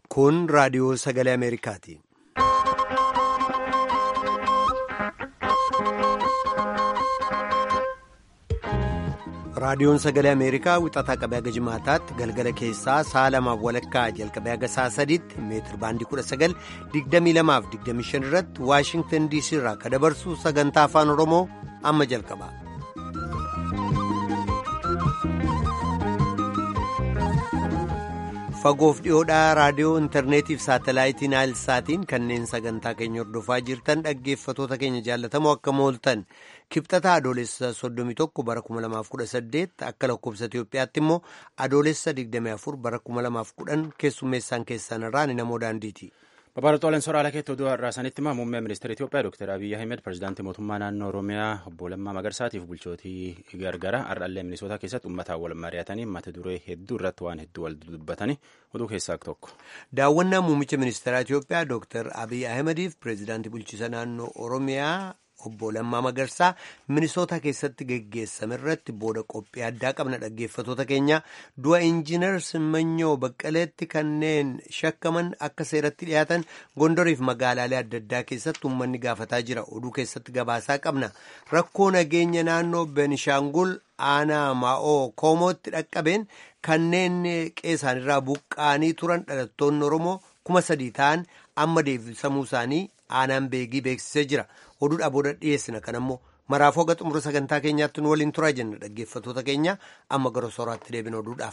Kun raadiyoo sagalee Ameerikaati. Raadiyoon sagalee Ameerikaa wixataa qabee haga jimaataatti galgala keessaa sa'a lamaaf walakkaa jalqabee haga sa'a sadiitti meetir baandii 19,2225 irratti Waashingtan DC irraa kan dabarsu sagantaa afaan Oromoo amma jalqaba. Fagoof dhiyoodhaa raadiyoo intarneetiif saatalaayitiin saatiin kanneen sagantaa keenya hordofaa jirtan dhaggeeffatoota keenya jaallatamoo akka mooltan kibxata adoolessa 31 bara 2018 akka lakkoofsa Itoophiyaatti immoo adoolessa 24 bara 2010 keessummeessaan keessan irraa ni namoo daandiiti. Babal'ooleen sooraalee keetti oduu har'aa sanitti immoo muummee ministeera Itoophiyaa Dr. Abiyyi Ahmed pirezidaantii mootummaa naannoo Oromiyaa obbo Lammaa Magarsaatiif bulchootii gargara har'allee Minisootaa keessatti uummataan wal mari'atanii mata duree hedduu irratti waan hedduu wal dubbatanii oduu keessaa tokko. Daawwannaa muummicha ministeeraa Itoophiyaa Dr. Abiyyi Ahmediif pirezidaantii bulchiisa naannoo Oromiyaa obbo Lammaa Magarsaa Minisootaa keessatti geggeessame irratti booda qophii addaa qabna dhaggeeffatoota keenya du'a injiinar Simanyoo Baqqaleetti kanneen shakkaman akka seeratti dhiyaatan gondoriif magaalaalee adda addaa keessatti uummanni gaafataa jira oduu keessatti gabaasaa qabna rakkoo nageenya naannoo Benishaangul aanaa maa'oo koomootti dhaqqabeen kanneen qeessaanirraa buqqaanii turan dhalattoonni Oromoo kuma sadii ta'an amma deebisamuu isaanii aanaan beegii beeksisee jira. oduudhaa booda dhiyeessina kan ammoo maraafuu haga xumura sagantaa keenyaatti nu waliin turaa jenna dhaggeeffatoota keenya amma gara sooraatti deebina oduudhaaf.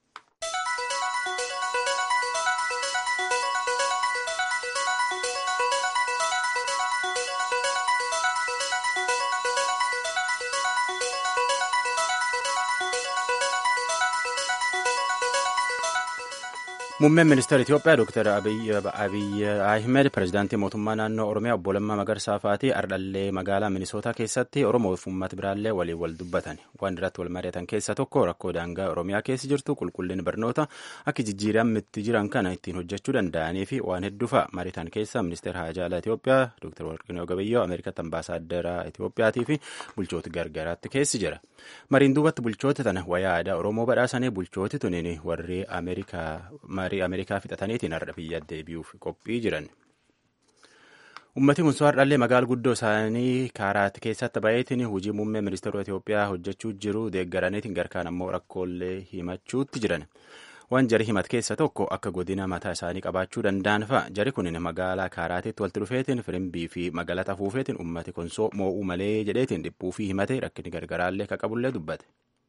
Muummeen ministeera Itoophiyaa Dr. Abiyyi Ahmed pirezidaantii mootummaa naannoo Oromiyaa obbo Lammaa Magarsaa fa'aatii ardhallee magaalaa Minisootaa keessatti Oromoo fi uummata biraallee waliin wal dubbatan. Waan irratti wal mari'atan keessaa tokko rakkoo daangaa Oromiyaa keessa jirtu qulqullinni barnoota akka jijjiiramitti jiran kana ittiin hojjechuu danda'anii fi waan hedduu fa'a mariitan keessaa ministeera haajaalaa Itoophiyaa Dr. Warqinoo Gabayyoo Ameerikatti ambaasaaddara Itoophiyaatii fi bulchoota gargaraatti keessi jira. Mariin duubatti bulchoota tana wayaa aadaa Oromoo badhaasanii bulchooti tuniin warri Ameerikaa marii Ameerikaa fixataniitiin har'a biyya deebi'uuf qophii jiran. Uummatni kun har'allee magaala guddoo isaanii kaaraatti keessatti baay'eetiin hojii muummee ministeera Itoophiyaa hojjechuu jiru deeggaraniitiin garkaan ammoo rakkoolee himachuutti jiran. Waan jari himat keessa tokko akka godina mataa isaanii qabaachuu danda'an fa'a. Jari kun magaalaa kaaraatitti walitti dhufeetiin firimbii fi magaalata fuufeetiin uummati konsoo moo'uu malee jedheetiin dhiphuu fi himate rakkinni gargaraallee akka qabullee dubbate.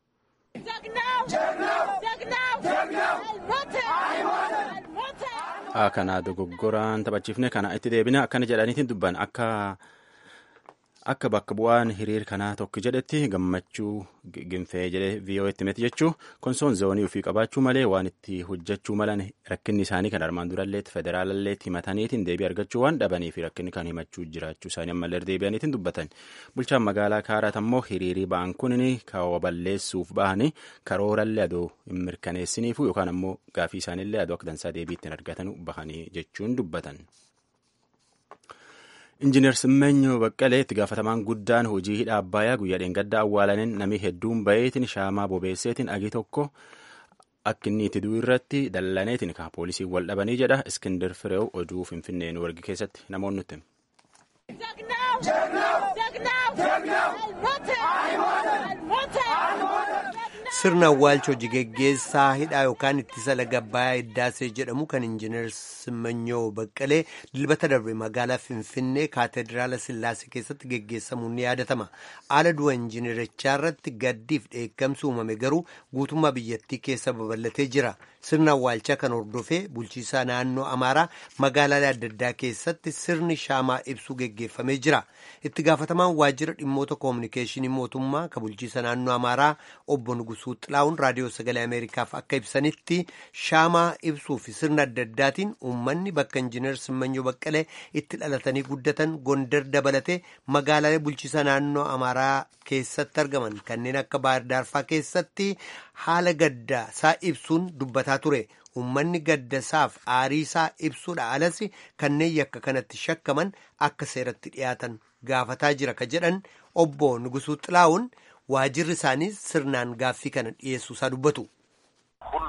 Kana dogoggoraan taphachiifne kana itti deebina akkana jedhaniitiin dubban akka akka bakka bu'aan hiriir kanaa tokko jedhetti gammachuu ginfee jedhee viiyoo'etti miti jechuu konsoon zoonii ofii qabaachuu malee waan itti hojjechuu malan rakkinni isaanii kan armaan duralleetti federaalalleetti himataniitiin deebii argachuu waan dhabanii fi rakkinni kan himachuu jiraachuu isaanii ammallee deebi'aniitiin dubbatan bulchaan magaalaa kaaraat ammoo hiriirii ba'an kunin kaawwa balleessuuf ba'anii karoorallee adoo hin mirkaneessiniifu yookaan ammoo gaafii isaaniillee adoo akka dansaa deebii ittiin argatan bahanii jechuun dubbatan. Injiinar Simmenyoo Baqqalee itti gaafatamaan guddaan hojii hidha Abbaayyaa guyyaa dheengaddaa awwaalaniin namni hedduun baheetiin shaamaa bobeesseetiin agi tokko akka inni itti du'u irratti dallaneetiin kan poolisiin wal dhabanii jedha Iskindir Fireew oduu Finfinnee nu wargi keessatti namoonni nutti. Sirna awwaalcha hojii geggeessaa hidhaa yookaan ittisa laga Abbaayyaa Iddaasee jedhamu kan Injiinar Simmenyoo Baqqalee dilbata darbe magaalaa Finfinnee Kaateediraala Sillaasee keessatti geggeessamuun ni yaadatama. Haala du'a injiinarichaa irratti gaddiif dheekkamsi uumame garuu guutummaa biyyattii keessa babal'atee jira. Sirna awwaalchaa kan hordofee bulchiisaa naannoo Amaaraa magaalaalee adda addaa keessatti sirni shaamaa ibsuu geggeeffamee jira. Itti gaafatamaan waajjira dhimmoota koominikeeshinii mootummaa kan bulchiisa naannoo Amaaraa obbo Nugusuu Xilaa'uun raadiyoo sagalee Ameerikaaf akka ibsanitti shaamaa ibsuu fi sirna adda addaatiin uummanni bakka injiinar Simmenyoo Baqqalee itti dhalatanii guddatan Gondar dabalatee magaalaalee bulchiisa naannoo Amaaraa keessatti argaman kanneen akka Baahir Daarfaa keessatti haala gaddaa isaa ibsuun dubbataa ture. Uummanni gaddasaaf aariisaa ibsuudha alas kanneen yakka kanatti shakkaman akka seeratti dhiyaatan gaafataa jira ka jedhan obbo Nugusuu Xilaa'uun waajirri isaanii sirnaan gaaffii kana dhiyeessuu isaa dubbatu. ሁሉም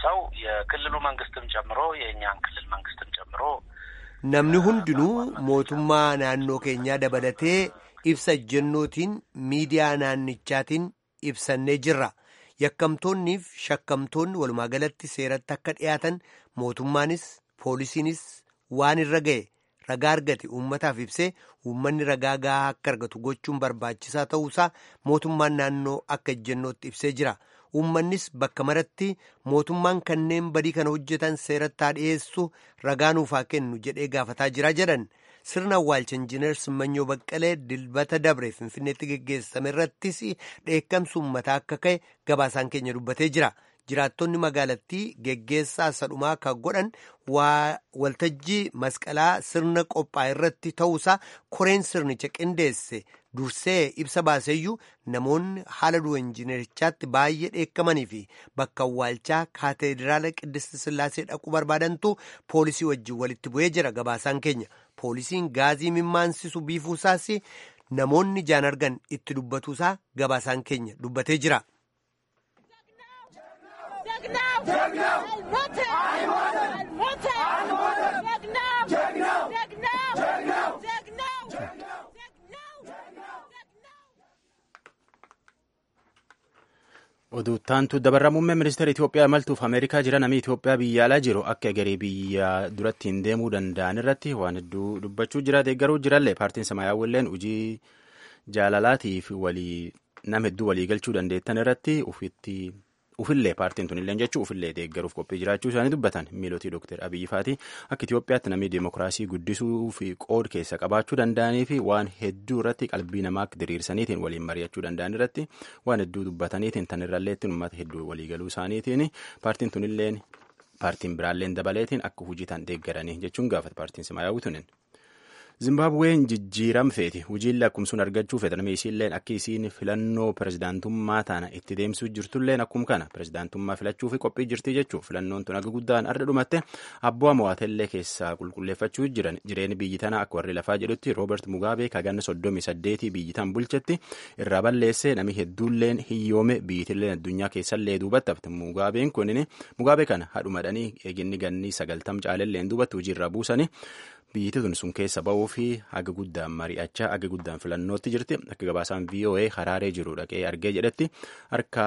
ሰው የክልሉ መንግስትም ጨምሮ የእኛን ክልል መንግስትም ጨምሮ namni hundinuu mootummaa naannoo keenyaa dabalatee ibsa ejjennootiin miidiyaa naannichaatiin ibsannee jirra yakkamtoonniif shakkamtoonni walumaa galatti seeratti akka dhiyaatan mootummaanis poolisiinis waan irra ga'e ragaa argate uummataaf ibsee uummanni ragaa gahaa akka argatu gochuun barbaachisaa ta'uusaa mootummaan naannoo akka ejjennootti ibsee jira uummannis bakka maratti mootummaan kanneen badii kana hojjetan seeratti haa dhiyeessu ragaa nuuf haa kennu jedhee gaafataa jira jedhan sirna awwaalcha injiinar Simmanyoo Baqqalee dilbata dabre Finfinneetti geggeessame irrattis dheekkamsi uummataa akka ka'e gabaasaan keenya dubbatee jira. jiraattonni magaalattii geggeessaa sadhumaa kan godhan waltajjii masqalaa sirna qophaa irratti ta'uusaa koreen sirnicha qindeesse dursee ibsa baaseeyyuu namoonni haala du'a injiinerichaatti baay'ee dheekkamanii fi bakka awwaalchaa kaateediraala qiddist sillaasee dhaquu barbaadantu poolisii wajjin walitti bu'ee jira gabaasaan keenya poolisiin gaazii mimmaansisu biifuusaas namoonni jaan argan itti dubbatuusaa gabaasaan keenya dubbatee jira. oduuttaantu dabarra muummee ministeera Itoophiyaa imaltuuf Ameerikaa jira namni Itoophiyaa biyya alaa jiru akka garee biyya duratti hin deemuu danda'an irratti waan hedduu dubbachuu jira deeggaruu jirallee paartiin samaayyaawwilleen hojii jaalalaatiif walii nama hedduu walii galchuu dandeettan irratti ufitti ufillee paartiin tunillee jechuu ufillee deeggaruuf qophii jiraachuu isaanii dubbatan miilotii dooktar abiyyi faati akka Itoophiyaatti namni deemokiraasii guddisuu fi qood keessa qabaachuu danda'anii fi waan hedduu irratti qalbii namaa diriirsaniitiin waliin mari'achuu danda'an irratti waan hedduu dubbataniitiin tan irralleetti uummata hedduu waliigaluu isaaniitiin paartiin tunilleen paartiin biraalleen dabaleetiin akka hojii tan deeggaranii jechuun gaafata paartiin simaayyaawwi tunin. Zimbabween jijjiiram feeti hojiillee akkumsuun argachuu fedhan isiilleen akka isiin filannoo pirezidaantummaa tana itti deemsuu jirtulleen akkuma kana pirezidaantummaa filachuu fi qophii jirti jechuu filannoon tun akka guddaan arda dhumatte abbaa mo'atellee keessaa qulqulleeffachuu jiran jireenya biyyi tana akka warri lafaa jedhutti roobert mugaabee kaganna soddomii saddeetii biyyi tan bulchetti irraa balleessee nami hedduulleen hiyyoome biyyitilleen addunyaa keessallee duubatti hafte mugaabeen kunin mugaabee kana hadhumadhanii eeginni ganni sagaltam caalelleen duubatti hojiirraa buusanii biyyiti tun sun keessa ba'uu fi haga guddaan mari'achaa haga guddaan filannootti jirti akka gabaasaan VOA haraaree jiru dhaqee argee jedhetti harka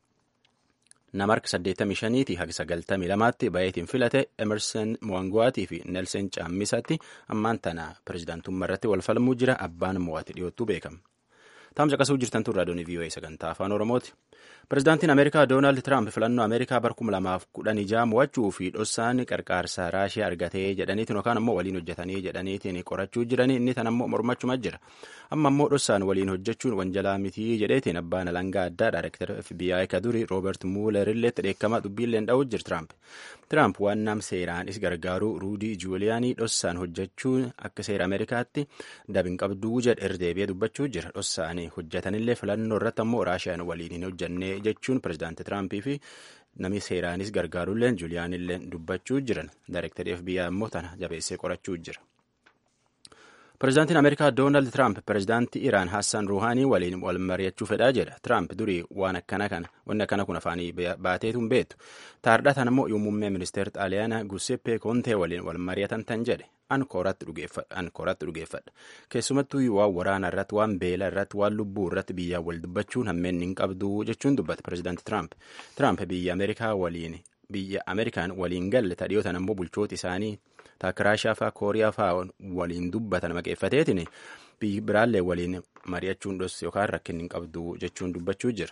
nama harka 85 haga 92tti baay'eetiin filate emerson mwangwaatii fi nelson caammisatti ammaan tana pirezidaantummaa irratti wal falmuu jira abbaan mo'ate dhiyoottuu beekama. Taamsa qasuu jirtan turraa doonii VOA sagantaa afaan Oromooti. Pirezidaantiin Ameerikaa Doonaald Tiraamp filannoo Ameerikaa bar 2016 mo'achuu fi dhossaan qarqaarsa Raashiyaa argatee jedhaniitiin yookaan ammoo waliin hojjetanii jedhaniitiin qorachuu jiranii inni tan ammoo mormachuma jira. Amma ammoo dhossaan waliin hojjechuun wanjalaa mitii jedheetiin abbaan alangaa addaa Daayireektar FBI ka duri Roobert Muuler illeetti dheekkamaa dubbiilleen dha'uu jira Tiraamp. Tiraamp waan nam seeraan is gargaaru Ruudii Juuliyaanii dhossaan hojjechuun akka seera Ameerikaatti dabin qabduu jedhe irdeebi'ee dubbachuu jira. Dhossaanii hojjetanillee filannoo irratti ammoo Raashiyaan waliin hin hojjannee jechuun pirezidaanti Tiraampii fi namni seeraanis gargaarulleen Juuliyaanilleen dubbachuu jiran. Daayireektarii FBI ammoo tana jabeessee qorachuu jira. Pirezidaantiin Ameerikaa Doonaald Tiraamp pirezidaantii Iraan Hassan Ruuhaanii waliin wal mari'achuu fedhaa jedha. Tiraamp durii waan akkana kana wanni akkana kun afaanii baateetu hin beektu. Taardhatan ammoo yoo muummee ministeera Xaaliyaanaa Giuseppe Kontee waliin wal mari'atan tan jedhe. An kooratti dhugeeffadha. Keessumattuu waan waraana irratti, waan beela irratti, waan lubbuu irratti biyyaan wal dubbachuun hammeenni hin qabdu jechuun dubbata pirezidaanti Tiraamp. Tiraamp biyya Ameerikaa waliin biyya Ameerikaan waliin galle tadhiyootan ammoo bulchoota isaanii taakka Raashiyaa fa'aa Kooriyaa fa'aa waliin dubbatan maqeeffateetiin biyyi biraallee waliin mari'achuun dhos yookaan rakkinni hin qabdu jechuun dubbachuu jira.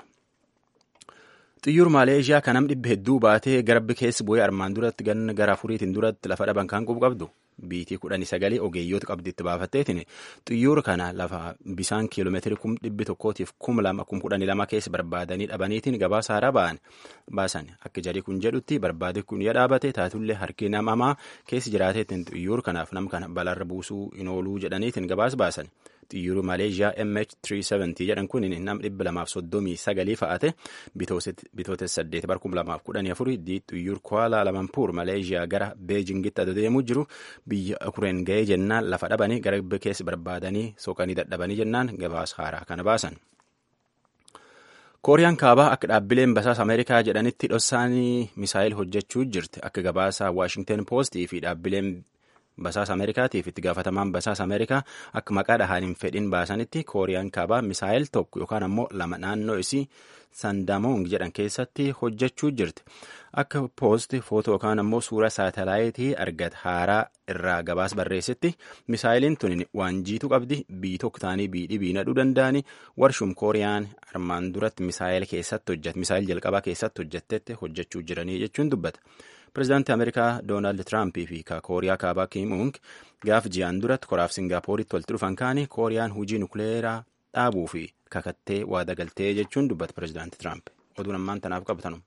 Xiyyuur Maaleeshiyaa kan nam dhibba hedduu baatee garbi keessa bu'ee armaan duratti ganna gara afuriitiin duratti lafa dhaban kan qubu qabdu. Biitii kudhanii sagalee ogeeyyoota qabdi itti baafatteetiin xiyyoora kana lafa bisaan kiiloomeetirii kum dhibbi tokkootiif kum lama kum kudhanii lama keessa barbaadanii dhabaniitiin gabaasa haaraa ba'an baasan akka jedhee kun jedhutti barbaade kun yoo dhaabate taatullee harki namamaa keessa jiraateetiin xiyyoora kanaaf nam kana balarra buusuu hin ooluu jedhaniitiin gabaasa baasan. xiyyoorri Maleeshiyaa MH370 jedhan kun nam dhibba lamaaf soddomii sagalii fa'ate bitoota saddeet bar kuma lamaaf kudhanii afuri xiyyoor Kuala Lumpur Maleeshiyaa gara Beejingitti adeemuu jiru biyya Ukureen ga'ee jennaan lafa dhabanii gara keessa barbaadanii soqanii dadhabanii jennaan gabaasa haaraa kana baasan. kooriyaan kaabaa akka dhaabbileen basaasa ameerikaa jedhanitti dhossaanii misaayil hojjechuu jirti akka gabaasa waashingten poostii fi dhaabbileen basaasa ameerikaatiif itti gaafatamaan basaasa ameerikaa akka maqaa dhahaan hin fedhin baasanitti kooriyaan kaabaa misaayil tokko yookaan ammoo lama naannoo isii sandamoong jedhan keessatti hojjechuu jirti akka poosti footoo yookaan ammoo suura saatalaayitii argata haaraa irraa gabaas barreessetti misaayiliin tun waan jiitu qabdi bii tokko ta'anii bii dhibii nadhuu danda'anii warshuum kooriyaan armaan duratti misaayil keessatti hojjette misaayil jalqabaa keessatti hojjettetti hojjechuu jiranii jechuun dubbata. Pireezidaantii Ameerikaa Doonaald Tiraampii fi Kooriyaa Kaabaa Kiim Uung gaaf ji'aan duratti koraaf Singaappooritti walitti dhufan kaanii Kooriyaan hujii nukleeraa dhaabuu fi kakattee waada galtee jechuun dubbata Pireezidaantii Tiraamp. Oduun ammaan tanaaf qabatanu.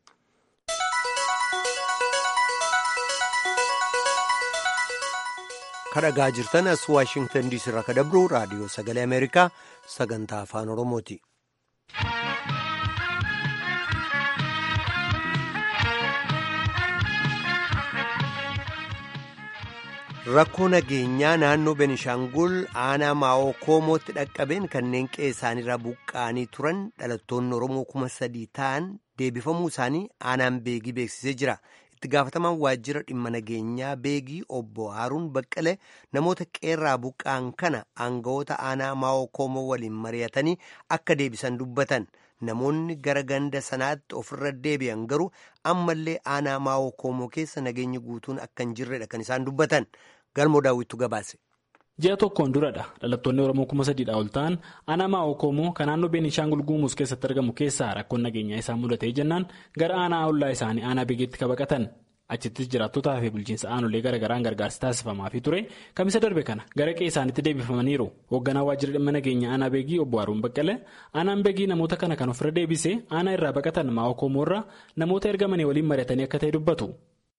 kadhagaa jirtan as waashingtan diisii irraa kadabru raadiyoo sagalee ameerikaa sagantaa afaan oromooti. rakkoo nageenyaa naannoo benishaangul aanaa maa'oo koomootti dhaqqabeen kanneen qe'ee isaaniirraa buqqa'anii turan dhalattoonni oromoo kuma sadii ta'an deebifamuu isaanii aanaan beegii beeksisee jira. itti gaafatamaan waajjira dhimma nageenyaa beegii obbo Haaruun Baqqalee namoota qeerraa buqqa'an kana aangawoota aanaa maa'oo koomoo waliin mari'atanii akka deebisan dubbatan namoonni gara ganda sanaatti ofirra deebi'an garuu ammallee aanaa maa'oo koomoo keessa nageenyi guutuun akka hin jirredha kan isaan dubbatan galmoo daawwittu gabaase. ji'a tokkoon duradha dhalattoonni oromoo kuma sadiidha ol ta'an aanaa maa'oo koomoo kan naannoo beenishaangul guumuus keessatti argamu keessaa rakkoon nageenyaa isaan mudatee jennaan gara aanaa ollaa isaanii aanaa beegeetti kabaqatan achittis jiraattotaa fi bulchiinsa aanolee garaagaraan gargaarsi taasifamaafi ture kamisa darbe kana gara qe'ee isaaniitti deebifamaniiru hoogganaa waajjira dhimma nageenya aanaa beegii obbo Haaruun Baqqalee aanaan beegii namoota kana kan ofirra deebisee aanaa irraa baqatan maa'oo koomoo irraa namoota ergamanii waliin mari'atanii akka ta'e dubbatu.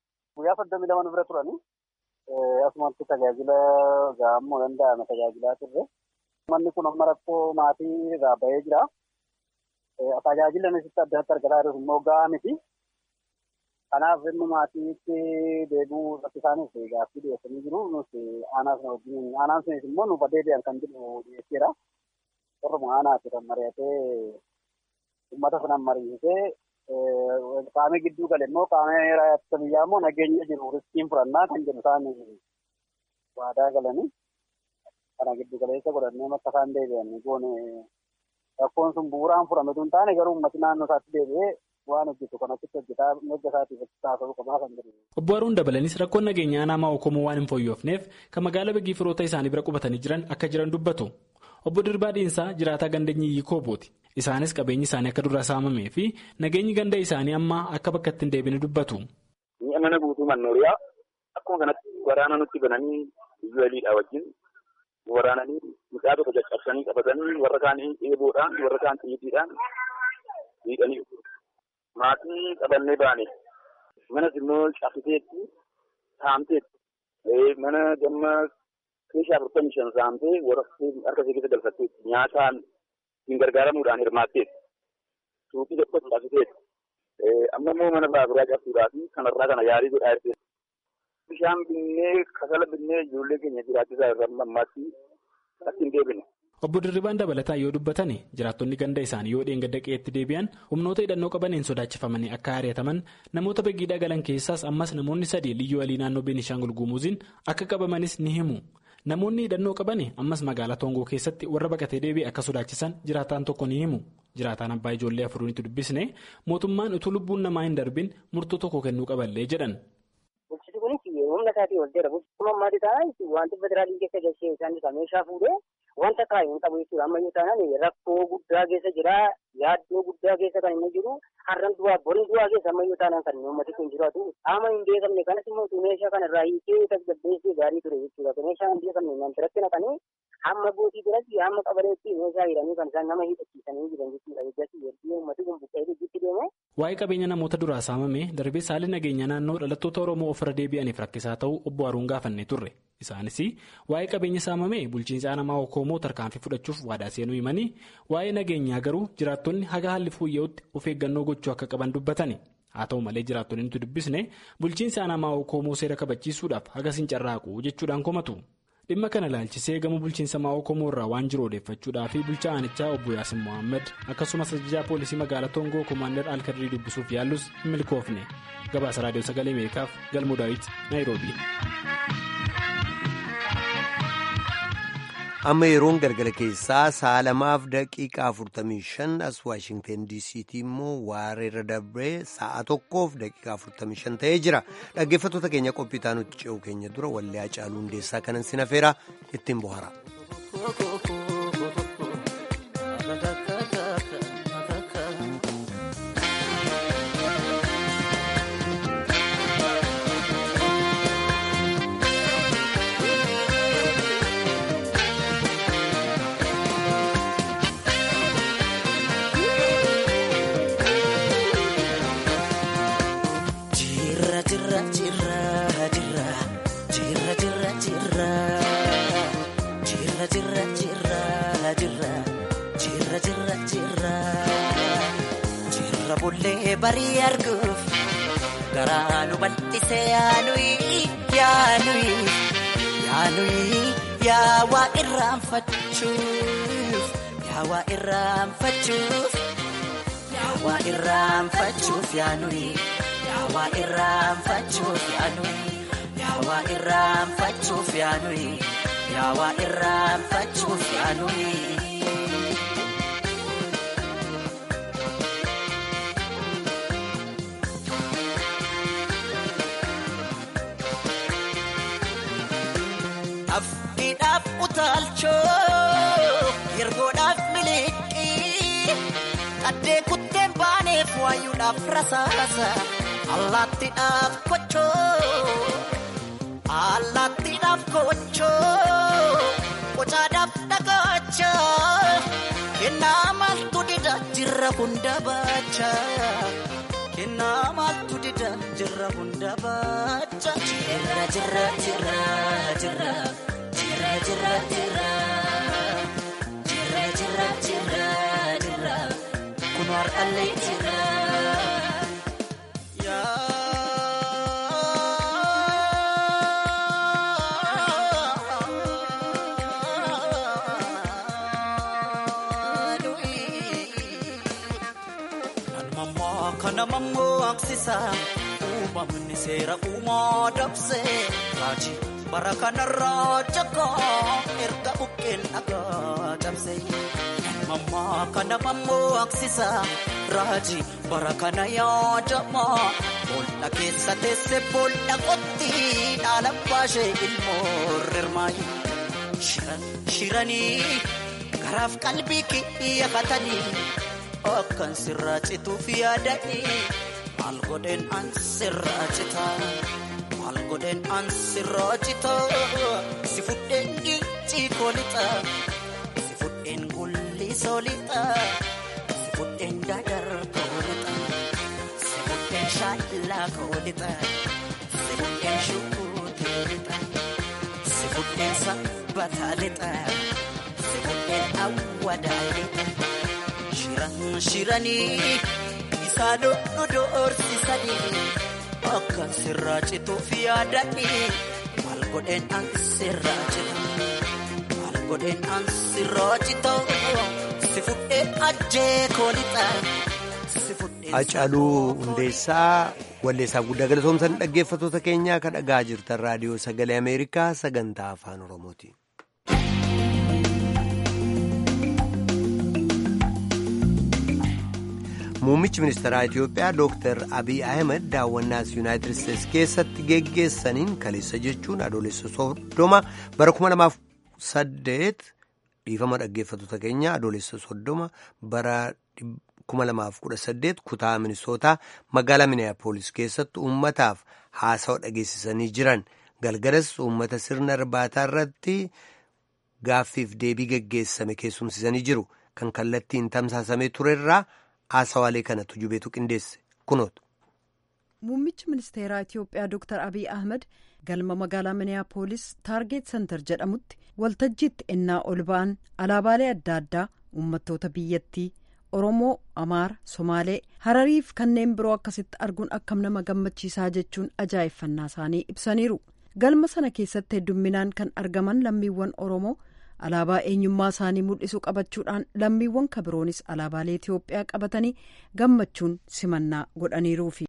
Asumatti tajaajila gahamuu danda'ame tajaajilaa turre. Manni kun amma rakkoo maatii irraa bahee jira. Tajaajila nasitti adda adda argataa jiru immoo gahaa miti. Kanaaf inni maatiitti deebi'uu irratti isaaniif gaaffii dhiyeessanii jiru. Nuti aanaa sana wajjin aanaan sunis immoo nuuf deebi'an kan jedhu dhiyeesseera. Orma aanaati kan mari'atee uummata sanaan mari'isee qaamni gidduu gale immoo qaamni raayyaa biyyaa immoo nageenya jiru riskiin fudhannaa kan jedhu isaan waadaa galanii kana giddu galeessa godhannee makka isaan deebi'an goone rakkoon sun bu'uuraan fudhamatu hin taane garuu uummati naannoo isaatti deebi'ee waan hojjetu kan achitti hojjetaa mirga isaatiif taasisuu qabaa kan jedhu. Obbo Haruun dabalanis rakkoon nageenyaa aanaa Okomoo waan hin fooyyofneef kan magaalaa Beegii firoota isaanii bira qubatanii jiran akka jiran dubbatu. Obbo Dirbaa Dhiinsaa jiraataa gandeenyi Koobooti. Isaanis qabeenyi isaanii akka duraa saamamee fi nageenyi ganda isaanii amma akka bakka ittiin deebine dubbatu. Mi'a mana guutuu mannooriyaa akkuma kanatti waraana nutti bananii biyya waliidhaa wajjin waraananii mucaa tokko caccabsanii qabatanii warra kaanii eeboodhaan warra kaan xiyyiidhaan miidhanii maatii qabannee baane manas immoo cabsiteetti saamteetti mana gamma keeshaa afurtamii shan saamtee warra harka ishee keessa galfatteetti nyaataan ittiin gargaaramuudhaan hirmaatteetti suuqii tokko cabsiteetti amma immoo mana baaburaa cabsuudhaa fi kanarraa kana yaalii godhaa jirti. Bishaan binnee kasala binnee ijoollee keenya jiraachisaa irraa ammaatti akka hin deebine. Obbo Dirribaan dabalataa yoo dubbatan jiraattonni ganda isaanii yoo dheengadda qe'eetti deebi'an humnoota hidhannoo qabaniin sodaachifamanii akka ari'ataman namoota begiidhaa galan keessaas ammas namoonni sadii liyyuu walii naannoo Beenishaangul Gumuuziin akka qabamanis ni himu. Namoonni hidhannoo qaban ammas magaalaa Toongoo keessatti warra baqatee deebi'e akka sodaachisan jiraataan tokko ni himu. Jiraataan abbaa ijoollee afuriinitti dubbisne mootummaan utuu lubbuun namaa hin darbin murtoo tokko kennuu qaballee jedhan. Bulchiti kunis humna isaatii ol jira. Bulchituu ammaati taanaan wanti federaalii keessa galchee isaanii kan meeshaa fuudhee wanta kaayuu hin qabu jechuudha. Ammayyuu taanaan rakkoo guddaa keessa jira. Yaaddoo guddaa keessa kan inni jiru. Har'an du'aa borii du'aa keessa ammayyuu taanaan kan uummati kun jiraatu. Qaama hin beekamne kanas immoo meeshaa kana irraa hiikee tasgabbeessee gaarii ture jechuudha. Meeshaa hin beekamne nan biratti naqanii hamma gootii biratti hamma qabaleetti meeshaa hidhanii kan isaan nama hidhachiisanii jiran jechuudha. Eeggatti ergi uummati kun buqqee hidhitti deeme. Waa'ee qabeenya namoota duraa saamame darbee saalli nageenya naannoo dhalattoota Oromoo ofirra deebi'aniif rakkisaa ta'uu obbo Haruun gaafannee turre. Isaanis waa'ee qabeenya saamame bulchiinsa namaa Okoomoo tarkaanfii fudhachuuf waadaa seenuu himanii waa'ee nageenyaa garuu jiraattonni haga haalli fooyya'utti of eeggannoo gochuu akka qaban dubbatani. Haa ta'u malee jiraattonni nuti dubbisne bulchiinsa namaa Okoomoo seera kabachiisuudhaaf hagas hin carraaqu jechuudhaan komatu. dhimma kana ilaalchisee gama bulchiinsa maa'oo komoorraa waan jiru odeeffachuudhaa fi bulchaa aanichaa obbo Yaasin Mohaammed akkasumas ajajaa poolisii magaalaa Toongoo Komaander Alkadrii dubbisuuf yaallus hin milkoofne gabaasa raadiyoo sagalee Ameerikaaf galmoo daawit Naayiroobii. amma yeroon galgala keessaa sa'a lamaaf daqiiqaa 45 as waashingten diisiitii immoo waareerra dabree sa'a tokkoof daqiiqaa 45 ta'ee jira dhaggeeffattoota keenya qophii taanutti ce'u keenya dura wallee Hacaaluu Hundeessaa kanan sinafeera ittiin bohara. barii arguuf garaa nu bal'ise yaanuyi yaanuyi yaanuyi yaawaa irraanfachuuf yaawaa irraanfachuuf yaawaa irraanfachuuf yaanuyi yaawaa irraanfachuuf yaanuyi yaawaa irraanfachuuf yaanuyi yaawaa irraanfachuuf yaanuyi. Afidhaaf utaalchoo yergoodhaaf miliqii qaddee kutteen baaneef waayuudhaaf rasaasa allaattiidhaaf kochoo allaattiidhaaf kochoo qocaadhaaf dhagacha kennaa maaltu dida jirra hunda baacha kennaa maaltu dida jirra hunda baacha jirra jirra jirra jirra. Jirra jirra jirra jirra jirra jirra jirra kun warqallee jirra. Kana mammoo aksisa uumamni seera uumaa dabsee raajii. bara kanarraa jakaa erga bukkeen dhagaa cabse mammaa kana mammoo aksisa raajii bara kana yaadama boolla keessa teesse boolla qotti dhaala baashee ilmoo rirmaayi shiranii garaaf qalbii kiyyafatanii akkan sirraa cituuf yaadanii maal godheen an sirraa citaa. Maal godheen an sirraa citaa si fudheen gincii koolixaa si fudheen gulli soolixaa si fudheen dadar koolixaa si fudheen shaallaa koolixaa si fudheen shukuutii lixaa si fudheen sabbataa lixaa si fudheen awwadaa lixaa shiran shiranii isaa dhodhu doorsisanii. Akkan sirraa cituuf yaadanii maal godheen an sirraa citu maal godheen an sirraa citu si fudheen ajjee koolixa. Hacaaluu Hundeessaa walleessaa guddaa galatoomsan dhaggeeffattoota keenyaa kan dhagaa jirtan raadiyoo sagalee Ameerikaa sagantaa afaan Oromooti. Muummichi ministeeraa Itiyoophiyaa Dr. Abiy Ahmed daawwannaas Yuunaayitid Isteets keessatti geggeessaniin kaleessa jechuun adoolessa soddoma bara 2008 dhiifama dhaggeeffattoota keenya adoolessa soddoma bara 2018 kutaa Minisootaa magaalaa Miniyaapolis keessatti uummataaf haasawa dhageessisanii jiran galgalas uummata sirna irbaataa irratti gaaffiif deebii geggeessame keessumsisanii jiru kan kallattiin tamsaasamee turerraa. haasawaalee kanatu jubeetu qindeesse kunoota. Muummichi ministeeraa Itiyoophiyaa Dr. Abiy Ahmed galma magaalaa Miniyaapolis Taargeet Sentar jedhamutti waltajjiitti ennaa ol ba'an alaabaalee adda addaa uummattoota biyyattii Oromoo, Amaara, Somaalee, Harariif kanneen biroo akkasitti arguun akkam nama gammachiisaa jechuun ajaa'effannaa isaanii ibsaniiru. galma sana keessatti heddumminaan kan argaman lammiiwwan oromoo alaabaa eenyummaa isaanii mul'isu qabachuudhaan lammiiwwan kabiroonis alaabaalee itiyoophiyaa qabatanii gammachuun simannaa godhaniiruufi.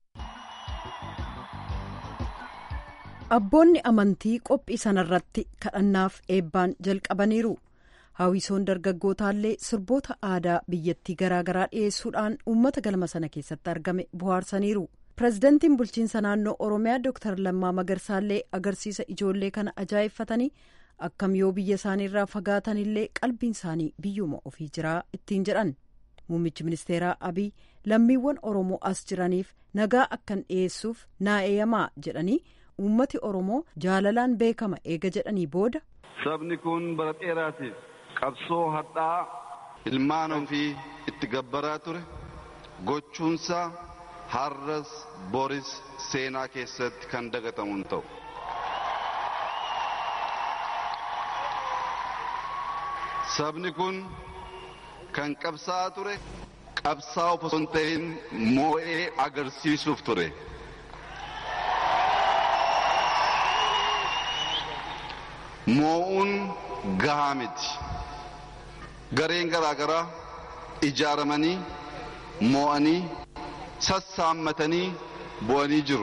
abboonni amantii qophii sanarratti kadhannaaf eebbaan jalqabaniiru hawwisoon dargaggootaallee sirboota aadaa biyyattii garaagaraa dhiyeessuudhaan uummata galma sana keessatti argame bohaarsaniiru pirezidantiin bulchiinsa naannoo oromiyaa dooktar lammaa magarsaallee agarsiisa ijoollee kana ajaa'ibfatanii akkam yoo biyya isaaniirraa fagaatanillee qalbiin isaanii biyyuma ofii jiraa ittiin jedhan muummichi ministeeraa abiy lammiiwwan oromoo as jiraniif nagaa akkan dhiyeessuuf naa eeyyamaa jedhanii. uummati oromoo jaalalaan beekama eega jedhanii booda. sabni kun bara dheeraatiif qabsoo hadhaa ilmaan ofii itti gabbaraa ture gochuunsaa har'as boris seenaa keessatti kan dagatamu hin ta'u. sabni kun kan qabsaa'aa ture qabsaa'aa osoo hin ta'in moo'ee agarsiisuuf ture. moo'uun gahaa miti gareen garaagaraa ijaaramanii moo'anii sassaammatanii bu'anii jiru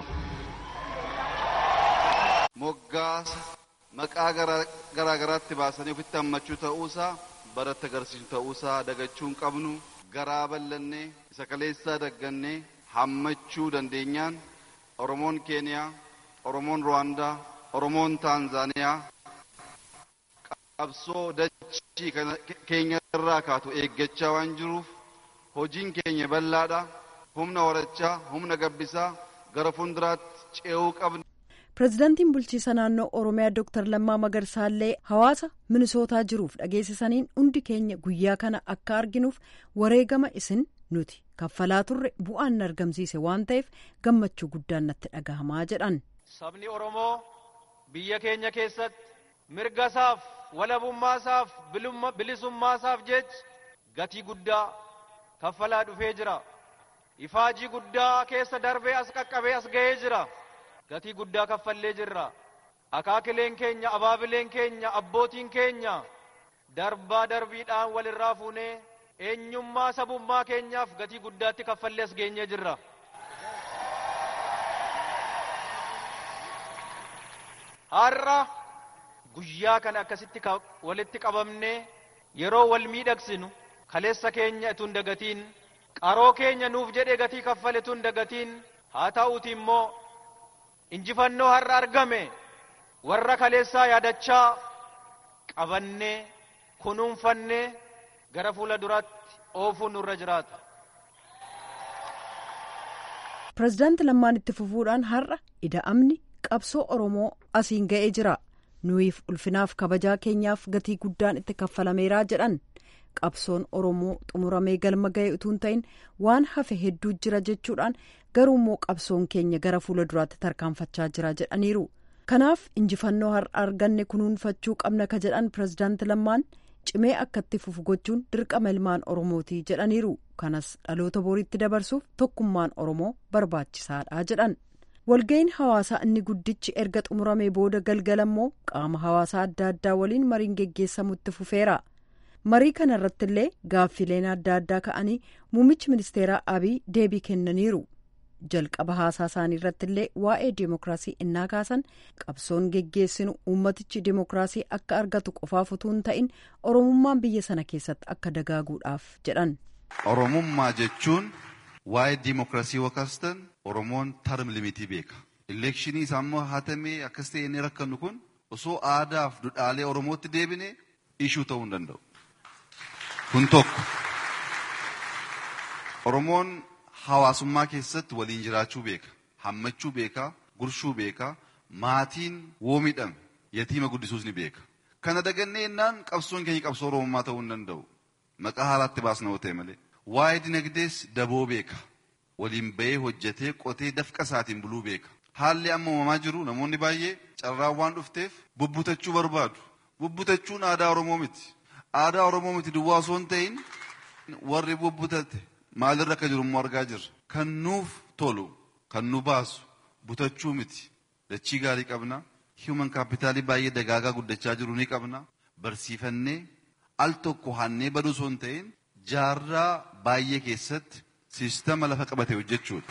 moggaasa maqaa garaagaraatti baasanii ofitti hammachuu ta'uusaa baratti agarsiisu ta'uusaa dagachuu hin qabnu garaa bal'annee isa kaleessaa daggannee hammachuu dandeenyaan oromoon keeniyaa oromoon ruwaandaa oromoon taanzaaniyaa qabsoo dachii keenya irraa kaatu eeggachaa waan jiruuf hojiin keenya bal'aadha humna horachaa humna gabbisaa gara fuulduraatti ce'uu qabna. pirezidaantiin bulchiisa naannoo oromiyaa dooktar lammaa magarsaallee hawaasa minisootaa jiruuf dhageessisaniin hundi keenya guyyaa kana akka arginuuf wareegama isin nuti kaffalaa turre bu'aan argamsiise waan ta'eef gammachuu guddaan natti dhagahamaa jedhan. sabni oromoo biyya keenya keessatti mirgasaaf walabummaasaaf bilisummaasaaf jecha gatii guddaa kaffalaa dhufee jira ifaajii guddaa keessa darbee as qaqqabee as ga'ee jira gatii guddaa kaffallee jirra akaakileen keenya abaabileen keenya abbootiin keenya darbaa darbiidhaan walirraa fuunee eenyummaa sabummaa keenyaaf gatii guddaatti kaffallee as geenyee jirra. har'a guyyaa kana akkasitti walitti qabamnee yeroo wal miidhagsinu kaleessa keenya itun dagatiin qaroo keenya nuuf jedhee gatii kaffale tun dagatiin haa ta'uuti immoo injifannoo har'a argame warra kaleessaa yaadachaa qabannee kunuunfannee gara fuula duraatti oofuun nurra jiraata. pirezidaanti lammaan itti fufuudhaan har'a ida'amni qabsoo oromoo asiin ga'ee jira. nuyiif ulfinaaf kabajaa keenyaaf gatii guddaan itti kaffalameeraa jedhan qabsoon oromoo xumuramee galma ga'e utuu hin ta'in waan hafe hedduu jira jechuudhaan garuu immoo qabsoon keenya gara fuula duraatti tarkaanfachaa jira jedhaniiru kanaaf injifannoo har'a arganne kunuunfachuu qabna ka jedhan pirezidaanti lammaan cimee akka itti fufu gochuun dirqama ilmaan oromootii jedhaniiru kanas dhaloota boriitti dabarsuuf tokkummaan oromoo barbaachisaadha jedhan. walga'iin hawaasaa inni guddichi erga xumuramee booda galgala immoo qaama hawaasaa adda addaa waliin mariin geggeessamutti fufeera marii kana irratti illee gaaffileen adda addaa ka'anii muummichi ministeeraa abiy deebii kennaniiru jalqaba haasaa isaanii irratti illee waa'ee deemokiraasii innaa kaasan qabsoon geggeessinu uummatichi deemokiraasii akka argatu qofaaf utuu hin ta'in oromummaan biyya sana keessatti akka dagaaguudhaaf jedhan. oromummaa jechuun waa'ee diimokiraasii wakaastan oromoon tarm limitii beeka elekshinii isaammoo hatamee akkas ta'e inni rakkannu kun osoo aadaaf dudhaalee oromootti deebine ishuu ta'uu hin danda'u kun tokko oromoon hawaasummaa keessatti waliin jiraachuu beeka hammachuu beeka gurshuu beeka maatiin woo miidhame yatiima guddisuus ni beeka kana dagannee innaan qabsoon keenya qabsoo oromummaa ta'uu hin danda'u maqaa haalaatti baasna yoo ta'e malee waa'ee dinagdees daboo beeka waliin bahee hojjetee qotee dafqa isaatiin buluu beeka haalli amma uumamaa jiru namoonni baay'ee carraan waan dhufteef bubbutachuu barbaadu bubbutachuun aadaa oromoo miti aadaa oromoo miti duwwaa osoo hin ta'in warri bubbutate maalirra akka jiru immoo argaa jirra kan nuuf tolu kan nu baasu butachuu miti dachii gaarii qabna hiiman kaapitaalii baay'ee dagaagaa guddachaa jiru ni qabna. Barsiifannee al tokko hannee baduu osoo hin ta'in jaarraa baay'ee keessatti siistama lafa qabate hojjechuudha.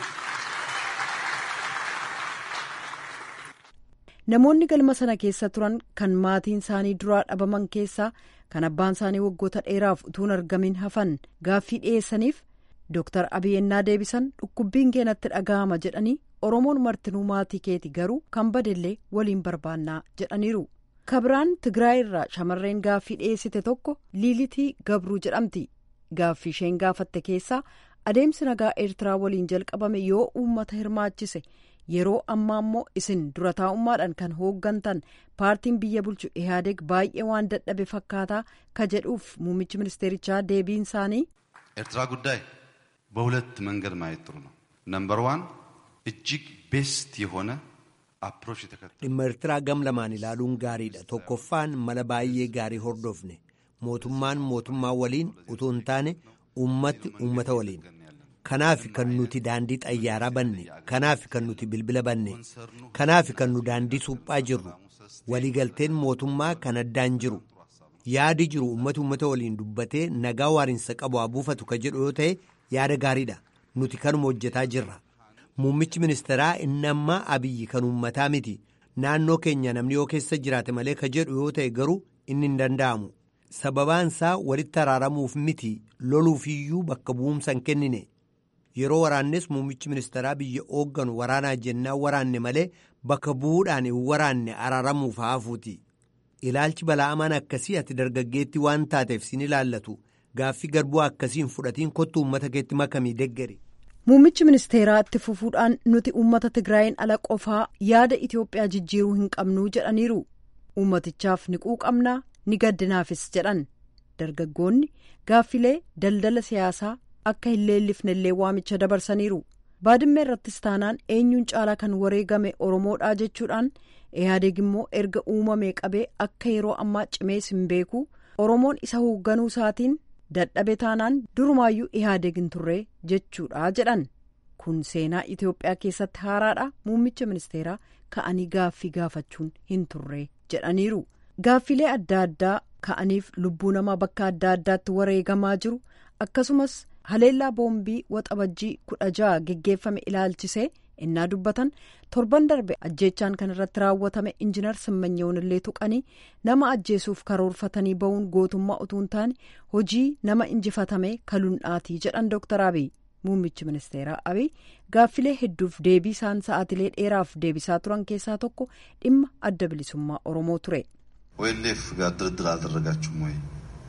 Namoonni galma sana keessa turan kan maatiin isaanii duraa dhabaman keessaa kan abbaan isaanii waggoota dheeraaf utuun argamin hafan gaaffii dhiyeessaniif Dooktar Abiy ennaa deebisan dhukkubbiin keenatti dhaga'ama jedhanii Oromoon martinuu maatii keeti garuu kan badellee waliin barbaannaa jedhaniiru. Kabiraan Tigraay irraa shamarreen gaaffii dhiyeessite tokko Liilitii Gabruu jedhamti. Gaaffii isheen gaafatte keessaa adeemsi nagaa Eertiraa waliin jalqabame yoo uummata hirmaachise. yeroo ammaa immoo isin dura taa'ummaadhaan kan hooggantan paartiin biyya bulchu ihaadeg baay'ee waan dadhabe fakkaataa ka jedhuuf muummichi ministeerichaa deebiin isaanii. ኤርትራ ጉዳይ በሁለት መንገድ ማየት ጥሩ ነው። ነምበር ዋን እጅግ ቤስት የሆነ አፕሮች የተከተለ dhimma eertiraa gam lamaan ilaaluun gaariidha tokkoffaan mala baay'ee gaarii hordofne mootummaan mootummaa waliin utuu hin taane uummatti uummata waliin kanaaf kan nuti daandii xayyaaraa banne kanaaf kan nuti bilbila banne kanaaf kan nu daandii suphaa jirru waliigalteen mootummaa kan addaan jiru yaadi jiru uummati uummata waliin dubbatee nagaa waarinsa qabu haa buufatu ka jedhu yoo ta'e yaada gaariidha nuti kanuma hojjetaa jirra muummichi ministeeraa inni ammaa abiyyi kan uummataa miti naannoo keenya namni yoo keessa jiraate malee ka jedhu yoo ta'e garuu inni hin danda'amu sababaan isaa walitti araaramuuf miti loluufiyyuu bakka bu'umsa hin kennine. yeroo waraannes muummichi ministeeraa biyya hoogganu waraanaa jennaan waraanne malee bakka bu'uudhaan hin waraanne araaramuuf haafuuti ilaalchi bala'amaan akkasii ati dargaggeetti waan taateef sin ilaallatu gaaffii garbuu akkasiin fudhatiin kottu uummata keetti makamii deggari. muummichi ministeeraa itti fufuudhaan nuti uummata tigraayin ala qofaa yaada itiyoophiyaa jijjiiruu hin qabnuu jedhaniiru uummatichaaf ni quuqamnaa ni gaddinaafis jedhan dargaggoonni gaaffilee daldala siyaasaa. akka hin leellifne illee waamicha dabarsaniiru baadimmee irrattis taanaan eenyuun caalaa kan wareegame oromoodhaa jechuudhaan ihaadeeg immoo erga uumamee qabee akka yeroo ammaa cimees hin beeku oromoon isa hoogganuu isaatiin dadhabe taanaan durumaayyuu ihaadeeg hin turree jechuudha jedhan kun seenaa itiyoophiyaa keessatti haaraadha muummicha ministeeraa ka'anii gaaffii gaafachuun hin turree jedhaniiru gaaffilee adda addaa ka'aniif lubbuu namaa bakka adda addaatti wareegamaa jiru akkasumas. haleellaa boombii waxabajjii kudha ja'a geggeeffame ilaalchisee innaa dubbatan torban darbe ajjeechaan kan irratti raawwatame injinar simmanyoon illee tuqanii nama ajjeesuuf karoorfatanii ba'uun gootummaa utuu hin taane hojii nama injifatame kalundhaatii jedhan dooktar abiy muummichi ministeeraa abiy gaaffilee hedduuf deebii isaan sa'aatilee dheeraaf deebisaa turan keessaa tokko dhimma adda bilisummaa oromoo ture. ኦኤልኤፍ ጋር ድርድር አልደረጋችሁም ወይ?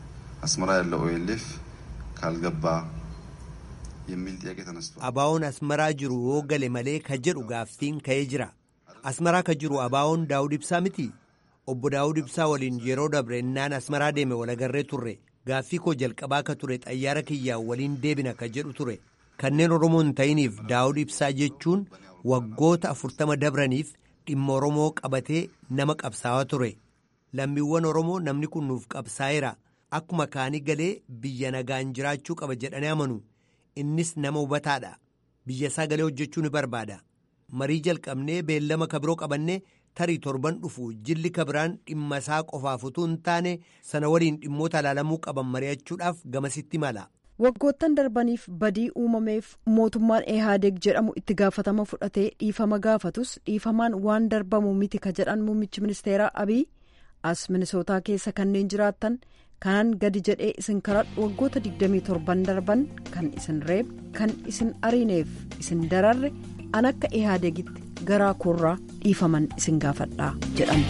አስመራ ያለው ኦኤልኤፍ ካልገባ የሚል ጥያቄ ተነስቷል። Abaawoon asmaraa jiru yoo gale malee ka jedhu gaaffiin ka'ee jira. Asmaraa ka jiru abaawoon daawud ibsaa miti. Obbo daawud ibsaa waliin yeroo dabre innaan asmaraa deeme walagarree turre. Gaaffii koo jalqabaa ka ture xayyaara kiyyaan waliin deebina ka jedhu ture. Kanneen Oromoo hin ta'iniif daawud ibsaa jechuun waggoota afurtama dabraniif dhimma Oromoo qabatee nama qabsaawaa ture. Lammiiwwan Oromoo namni kun nuuf qabsaa'eera. Akkuma kaanii galee biyya nagaan jiraachuu qaba jedhanii amanu. Innis nama hubataadha. Biyya isaa galee hojjechuu ni barbaada. Marii jalqabnee beellama kabiroo qabannee tarii torban dhufu jilli kabiraan dhimma isaa qofaaf utuu hin taane sana waliin dhimmoota ilaalamuu qaban mari'achuudhaaf gamasitti mala. waggoottan darbaniif badii uumameef mootummaan ehaadeeg jedhamu itti gaafatama fudhatee dhiifama gaafatus dhiifamaan waan darbamu miti ka jedhan muummichi ministeeraa abiy as minisootaa keessa kanneen jiraattan kanaan gadi jedhee isin karadhu waggoota 27 darban kan isin reeb kan isin ariineef isin dararre an akka ehaadeegitti garaa koorraa dhiifaman isin gaafadhaa jedhan.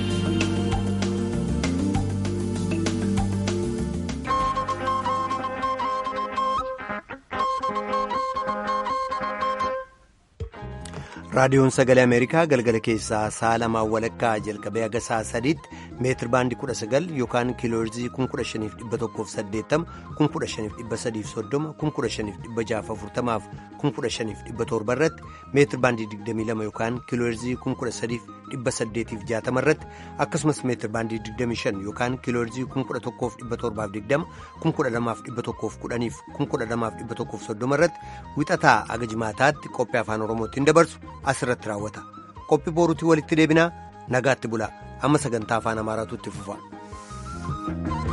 raadiyoon sagalee ameerikaa galgala keessaa sa'a lamaan walakkaa jalqabee haga sa'a sadiitti meetir baandii kudha sagal yookaan kiiloorzii kun kudha shaniif dhibba tokkoof saddeettama kun kudha shaniif dhibba sadiif soddoma kun kudha shaniif dhibba jaaf afurtamaaf kun kudha shaniif dhibba torba irratti meetir baandii digdamii lama yookaan kiiloorzii kun kudha sadiif dhibba saddeetiif jaatama irratti akkasumas meetir baandii digdamii shan yookaan kiiloorzii kun kudha tokkoof dhibba torbaaf digdama kun kudha lamaaf dhibba tokkoof kudhaniif kun kudha lamaaf dhibba tokkoof soddoma irratti wixataa aga jimaataatti qophii afaan oromootiin dabarsu asirratti raawwata qophii boruutii walitti deebinaa nagaatti bula amma sagantaa afaan amaaraatu itti fufa.